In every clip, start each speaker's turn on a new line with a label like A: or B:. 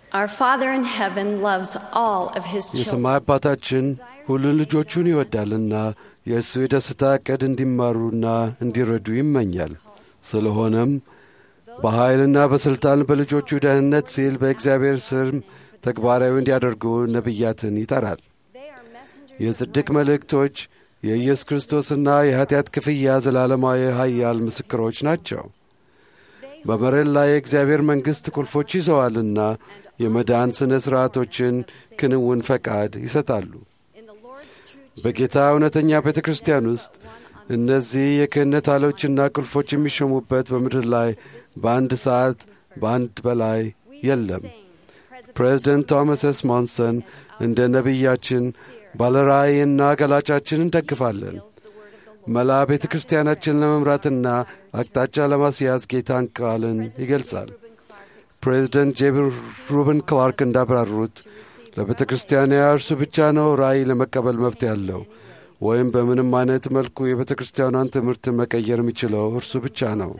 A: Our Father in heaven loves all of his children.
B: የሰማይ አባታችን ሁሉን ልጆቹን ይወዳልና የእሱ የደስታ ዕቅድ እንዲማሩና እንዲረዱ ይመኛል። ስለሆነም በኃይልና በሥልጣን በልጆቹ ደህንነት ሲል በእግዚአብሔር ስም ተግባራዊ እንዲያደርጉ ነቢያትን ይጠራል።
A: They are messengers
B: የጽድቅ መልእክቶች የኢየሱስ ክርስቶስና የኀጢአት ክፍያ ዘላለማዊ ኃያል ምስክሮች ናቸው። በመሬት ላይ የእግዚአብሔር መንግሥት ቁልፎች ይዘዋልና የመዳን ሥነ ሥርዓቶችን ክንውን ፈቃድ ይሰጣሉ።
A: in the Lord's true
B: በጌታ እውነተኛ ቤተ ክርስቲያን ውስጥ እነዚህ የክህነት አሎችና ቁልፎች የሚሾሙበት በምድር ላይ በአንድ ሰዓት በአንድ በላይ የለም። ፕሬዚደንት ቶማስ ኤስ ሞንሰን እንደ ነቢያችን ባለራእይና ገላጫችን እንደግፋለን። መላ ቤተ ክርስቲያናችን ለመምራትና አቅጣጫ ለማስያዝ ጌታን ቃልን ይገልጻል። ፕሬዚደንት ጄቢ ሩብን ክላርክ እንዳብራሩት ለቤተ ክርስቲያኗ እርሱ ብቻ ነው ራእይ ለመቀበል መብት ያለው ወይም በምንም አይነት መልኩ የቤተ ክርስቲያኗን ትምህርት መቀየር የሚችለው እርሱ ብቻ ነው።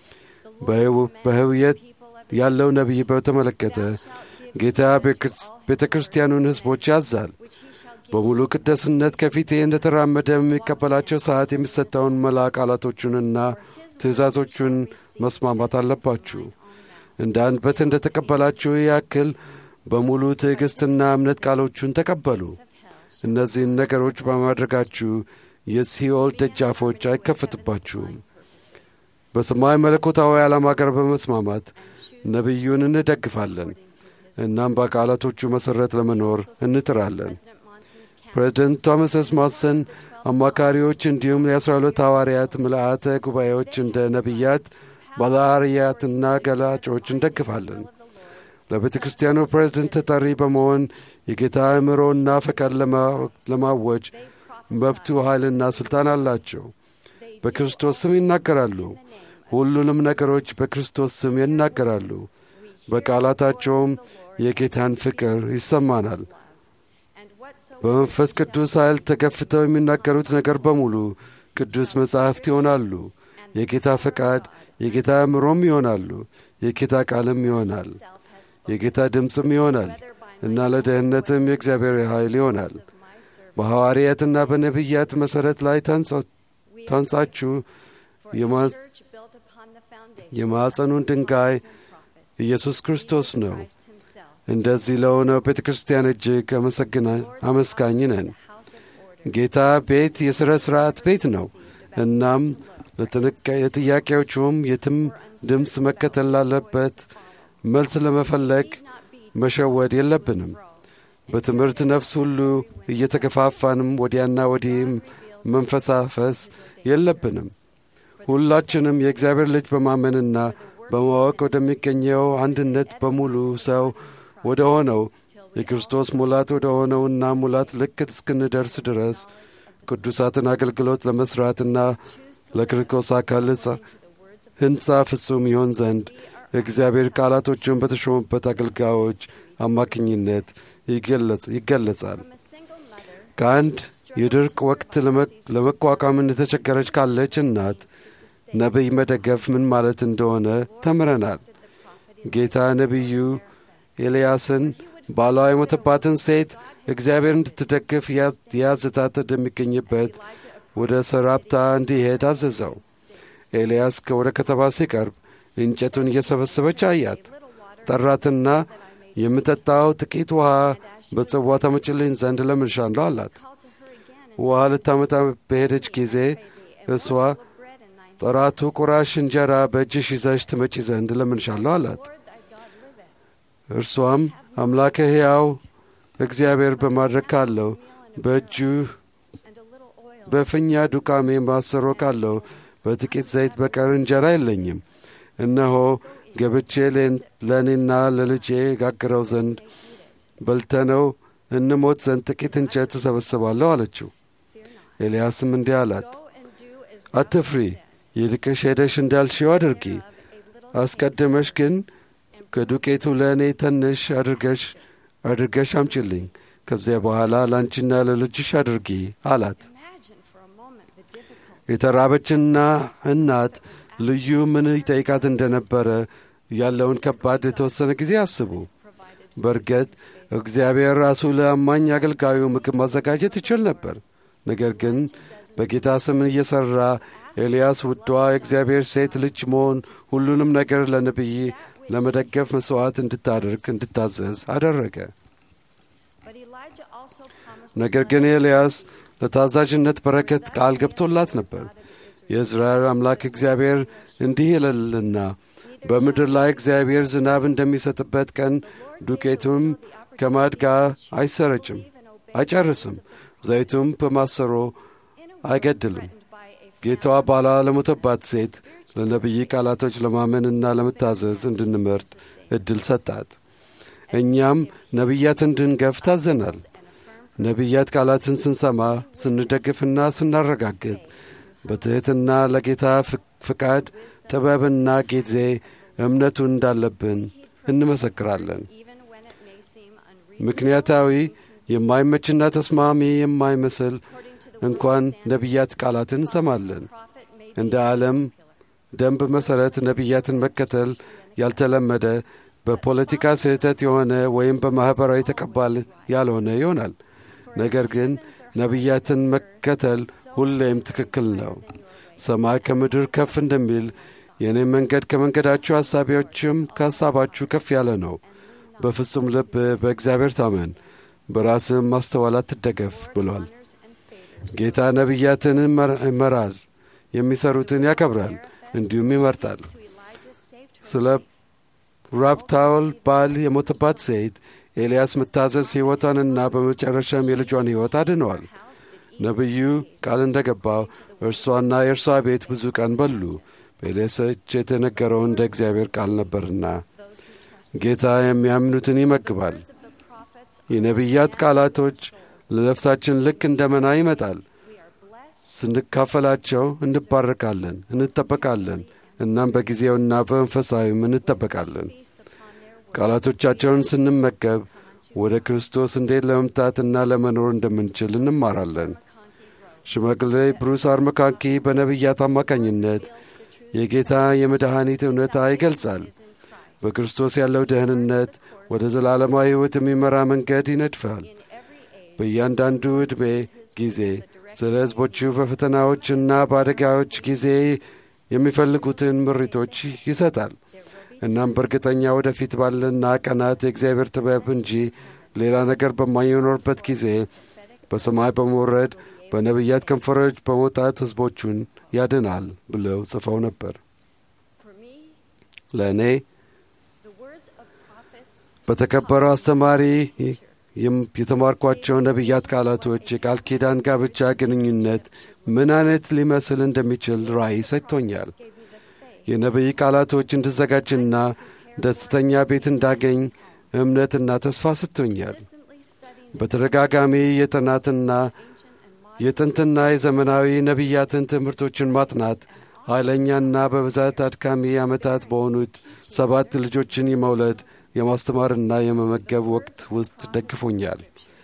B: በህውየት ያለው ነቢይ በተመለከተ ጌታ ቤተ ክርስቲያኑን ሕዝቦች ያዛል። በሙሉ ቅደስነት ከፊቴ እንደተራመደ የሚቀበላቸው ሰዓት የሚሰጠውን መላ ቃላቶቹንና ትእዛዞቹን መስማማት አለባችሁ። እንደ አንበት እንደ ተቀበላችሁ ያክል በሙሉ ትዕግሥትና እምነት ቃሎቹን ተቀበሉ። እነዚህን ነገሮች በማድረጋችሁ የሲኦል ደጃፎች አይከፈትባችሁም። በሰማይ መለኮታዊ ዓላማ ጋር በመስማማት ነቢዩን እንደግፋለን። እናም በቃላቶቹ መሠረት ለመኖር እንጥራለን። ፕሬዚደንት ቶማስ ኤስ ሞንሰን አማካሪዎች እንዲሁም የአስራ ሁለት ሐዋርያት ምልአተ ጉባኤዎች እንደ ነቢያት ባለአርያትና ገላጮች እንደግፋለን። ለቤተ ክርስቲያኑ ፕሬዝደንት ተጠሪ በመሆን የጌታ አእምሮና ፈቃድ ለማወጅ መብቱ ኃይልና ሥልጣን አላቸው። በክርስቶስ ስም ይናገራሉ። ሁሉንም ነገሮች በክርስቶስ ስም ይናገራሉ። በቃላታቸውም የጌታን ፍቅር ይሰማናል። በመንፈስ ቅዱስ ኃይል ተገፍተው የሚናገሩት ነገር በሙሉ ቅዱስ መጻሕፍት ይሆናሉ። የጌታ ፈቃድ፣ የጌታ አእምሮም ይሆናሉ። የጌታ ቃልም ይሆናል። የጌታ ድምፅም ይሆናል እና ለደህንነትም የእግዚአብሔር ኃይል ይሆናል። በሐዋርያትና በነቢያት መሠረት ላይ ታንጻችሁ የማዕፀኑን ድንጋይ ኢየሱስ ክርስቶስ ነው። እንደዚህ ለሆነው ቤተ ክርስቲያን እጅግ አመስጋኝ ነን። ጌታ ቤት የሥረ ሥርዓት ቤት ነው። እናም ለጥያቄዎቹም የትም ድምፅ መከተል ላለበት መልስ ለመፈለግ መሸወድ የለብንም። በትምህርት ነፍስ ሁሉ እየተገፋፋንም ወዲያና ወዲህም መንፈሳፈስ የለብንም። ሁላችንም የእግዚአብሔር ልጅ በማመንና በማወቅ ወደሚገኘው አንድነት በሙሉ ሰው ወደ ሆነው የክርስቶስ ሙላት ወደ ሆነውና ሙላት ልክ እስክንደርስ ድረስ ቅዱሳትን አገልግሎት ለመሥራትና ለክርስቶስ አካል ሕንፃ ፍጹም ይሆን ዘንድ የእግዚአብሔር ቃላቶችን በተሾሙበት አገልጋዮች አማካኝነት ይገለጻል። ከአንድ የድርቅ ወቅት ለመቋቋም እንደተቸገረች ካለች እናት ነቢይ መደገፍ ምን ማለት እንደሆነ ተምረናል። ጌታ ነቢዩ ኤልያስን ባሏ የሞተባትን ሴት እግዚአብሔር እንድትደግፍ ያዝታት እንደሚገኝበት ወደ ሰራፕታ እንዲሄድ አዘዘው። ኤልያስ ወደ ከተማ ሲቀርብ እንጨቱን እየሰበሰበች አያት። ጠራትና የምጠጣው ጥቂት ውሃ በጽዋ ታመጭልኝ ዘንድ ለምንሻለሁ አላት። ውሃ ልታመጣ በሄደች ጊዜ እሷ ጠራቱ ቁራሽ እንጀራ በእጅሽ ይዘሽ ትመጪ ዘንድ ለምንሻለሁ አላት። እርሷም አምላከ ሕያው እግዚአብሔር በማድረግ ካለው በእጁ በፍኛ ዱቃሜ ማሰሮ ካለው በጥቂት ዘይት በቀር እንጀራ የለኝም። እነሆ ገብቼ ለእኔና ለልጄ ጋግረው ዘንድ በልተነው እንሞት ዘንድ ጥቂት እንጨት እሰበስባለሁ አለችው። ኤልያስም እንዲህ አላት፣ አትፍሪ፣ ይልቅሽ ሄደሽ እንዳልሽው አድርጊ። አስቀድመሽ ግን ከዱቄቱ ለእኔ ትንሽ አድርገሽ አድርገሽ አምጪልኝ። ከዚያ በኋላ ለአንቺና ለልጅሽ አድርጊ አላት። የተራበችና እናት ልዩ ምን ይጠይቃት እንደነበረ ያለውን ከባድ የተወሰነ ጊዜ አስቡ። በእርግጥ እግዚአብሔር ራሱ ለአማኝ አገልጋዩ ምግብ ማዘጋጀት ይችል ነበር። ነገር ግን በጌታ ስም እየሠራ ኤልያስ ውዷ የእግዚአብሔር ሴት ልጅ መሆን ሁሉንም ነገር ለነቢይ ለመደገፍ መሥዋዕት እንድታደርግ እንድታዘዝ አደረገ።
A: But Elijah also promised
B: ነገር ግን ኤልያስ ለታዛዥነት በረከት ቃል ገብቶላት ነበር። የእስራኤል አምላክ እግዚአብሔር እንዲህ ይላልና በምድር ላይ እግዚአብሔር ዝናብ እንደሚሰጥበት ቀን ዱቄቱም ከማድጋ አይሰረጭም፣ አይጨርስም፣ ዘይቱም በማሰሮ አይገድልም።
A: by a
B: ጌታዋ ባሏ ለሞተባት ሴት ለነቢይ ቃላቶች ለማመንና ለመታዘዝ እንድንመርጥ ዕድል ሰጣት። እኛም ነቢያት እንድንገፍ ታዘናል። ነቢያት ቃላትን ስንሰማ ስንደግፍና ስናረጋግጥ በትሕትና ለጌታ ፍ- ፍቃድ ጥበብና ጊዜ እምነቱን እንዳለብን እንመሰክራለን።
A: even when it may seem unreasonable
B: ምክንያታዊ የማይመችና ተስማሚ የማይመስል
A: according to the
B: እንኳን ነቢያት ቃላትን እንሰማለን።
A: prophet may
B: እንደ ዓለም ደንብ መሠረት ነቢያትን መከተል ያልተለመደ በፖለቲካ ስህተት የሆነ ወይም በማኅበራዊ ተቀባል ያልሆነ ይሆናል። ነገር ግን ነቢያትን መከተል ሁሌም ትክክል ነው። ሰማይ ከምድር ከፍ እንደሚል የእኔም መንገድ ከመንገዳችሁ ሐሳቢዎችም ከሐሳባችሁ ከፍ ያለ ነው። በፍጹም ልብ በእግዚአብሔር ታመን፣ በራስህም ማስተዋል አትደገፍ ብሏል።
A: honors and favors
B: ጌታ ነቢያትን ይመር- ይመራል፣ የሚሰሩትን ያከብራል፣ እንዲሁም ይመርጣል።
A: to Elijah saved her
B: ስለ ራብታውል ባል የሞተባት ሴት ኤልያስ መታዘዝ ሕይወቷንና በመጨረሻም የልጇን ሕይወት አድነዋል።
A: house did eat
B: ነቢዩ ቃል እንደ ገባው እርሷና የእርሷ ቤት ብዙ ቀን በሉ። በኤልያስ እጅ የተነገረው እንደ እግዚአብሔር ቃል ነበርና
A: those who trust
B: ጌታ የሚያምኑትን ይመግባል።
A: words of the prophets
B: የነቢያት ቃላቶች ለነፍሳችን ልክ እንደ መና ይመጣል።
A: we are blessed
B: ስንካፈላቸው እንባረካለን፣ እንጠበቃለን። እናም በጊዜውና በመንፈሳዊም እንጠበቃለን።
A: feast upon their word
B: ቃላቶቻቸውን ስንመገብ ወደ ክርስቶስ እንዴት ለመምጣትና ለመኖር እንደምንችል እንማራለን። ሽማግሌ ብሩስ አርመካንኪ በነቢያት አማካኝነት የጌታ የመድኃኒት እውነታ ይገልጻል። በክርስቶስ ያለው ደህንነት ወደ ዘላለማዊ ሕይወት የሚመራ መንገድ ይነድፋል። በእያንዳንዱ ዕድሜ ጊዜ ስለ ሕዝቦቹ በፈተናዎችና በአደጋዎች ጊዜ የሚፈልጉትን ምሪቶች ይሰጣል። እናም በእርግጠኛ ወደፊት ባለና ቀናት የእግዚአብሔር ጥበብ እንጂ ሌላ ነገር በማይኖርበት ጊዜ በሰማይ በመውረድ በነቢያት ከንፈሮች በመውጣት ሕዝቦቹን ያድናል ብለው ጽፈው ነበር።
A: for me
B: ለእኔ
A: the words of prophets
B: በተከበረው አስተማሪ የም- የተማርኳቸው ነቢያት ቃላቶች የቃል ኪዳን ጋብቻ ግንኙነት ምን አይነት ሊመስል እንደሚችል ራእይ ሰጥቶኛል።
A: gave me the faith
B: የነቢይ ቃላቶች እንድዘጋጅና ደስተኛ ቤት እንዳገኝ እምነትና ተስፋ ሰጥቶኛል።
A: constantly studying
B: በተደጋጋሚ የጥናትና
A: ancient and modern
B: የጥንትና የዘመናዊ ነቢያትን ትምህርቶችን ማጥናት ኃይለኛና በብዛት አድካሚ ዓመታት በሆኑት ሰባት ልጆችን የመውለድ የማስተማርና የመመገብ ወቅት ውስጥ ደግፎኛል።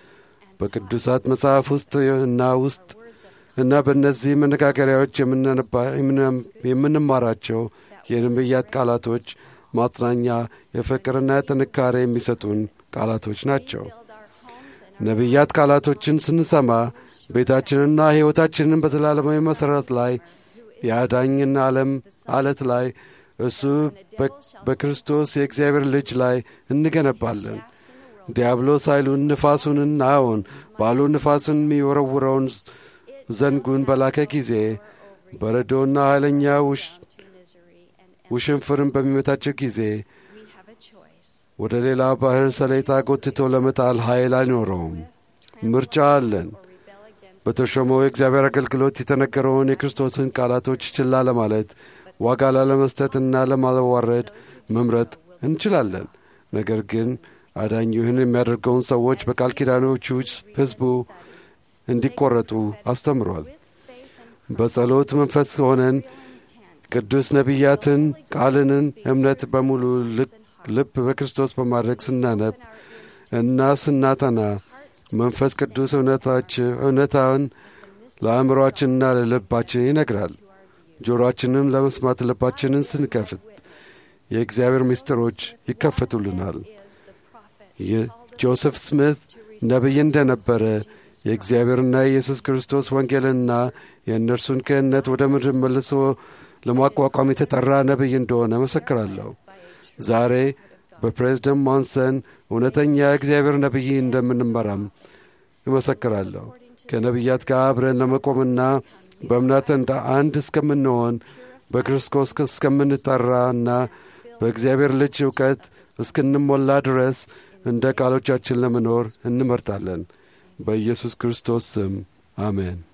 B: በቅዱሳት መጽሐፍ ውስጥ እና ውስጥ እና በእነዚህ መነጋገሪያዎች የምናነባ- የምንም- የምንማራቸው የነቢያት ቃላቶች ማጽናኛ፣ የፍቅርና ጥንካሬ የሚሰጡን ቃላቶች ናቸው።
A: build our homes and
B: ነቢያት ቃላቶችን ስንሰማ ቤታችንና ሕይወታችንን በዘላለማዊ መሠረት ላይ የአዳኝና ዓለም አለት ላይ እሱ በ- በክርስቶስ የእግዚአብሔር ልጅ ላይ እንገነባለን። ዲያብሎስ ኃይሉን ንፋሱንና አዎን ባሉ ንፋሱን የሚወረውረውን ዘንጉን በላከ ጊዜ በረዶና ኃይለኛ ውሽ
A: to misery and
B: ውሽንፍርን በሚመታቸው ጊዜ
A: we have a choice
B: ወደ ሌላ ባህር ሰሌጣ ጎትቶ ለመጣል ኃይል አይኖረውም። ምርጫ አለን።
A: or rebel against
B: በተሾመው የእግዚአብሔር አገልግሎት የተነገረውን የክርስቶስን ቃላቶች ችላ ለማለት ዋጋ ላለመስጠትና ለማዋረድ መምረጥ እንችላለን። ነገር ግን አዳኝ ይህን የሚያደርገውን ሰዎች በቃል ኪዳኖቹ ሕዝቡ እንዲቆረጡ አስተምሯል። በጸሎት መንፈስ ሆነን ቅዱስ ነቢያትን ቃልንን እምነት በሙሉ ልብ- ልብ በክርስቶስ በማድረግ ስናነብ እና ስናጠና መንፈስ ቅዱስ እውነታች- እውነታውን ለአእምሮአችንና ለልባችን ይነግራል። ጆሮአችንም ለመስማት ልባችንን ስንከፍት የእግዚአብሔር ምስጢሮች ይከፈቱልናል።
A: is the prophet
B: ጆሴፍ ስሚት ነቢይ እንደነበረ የእግዚአብሔርና የኢየሱስ ክርስቶስ ወንጌልና የእነርሱን ክህነት ወደ ምድር መልሶ ለማቋቋም የተጠራ ነቢይ እንደሆነ መሰክራለሁ። ዛሬ በፕሬዝደንት ሞንሰን እውነተኛ እግዚአብሔር ነቢይ እንደምንመራም እመሰክራለሁ። ከነቢያት ጋር አብረን ለመቆምና በእምነት እንደ አንድ እስከምንሆን በክርስቶስ እስከምንጠራና በእግዚአብሔር ልጅ እውቀት እስክንሞላ ድረስ እንደ ቃሎቻችን ለመኖር እንመርጣለን። በኢየሱስ ክርስቶስ ስም አሜን።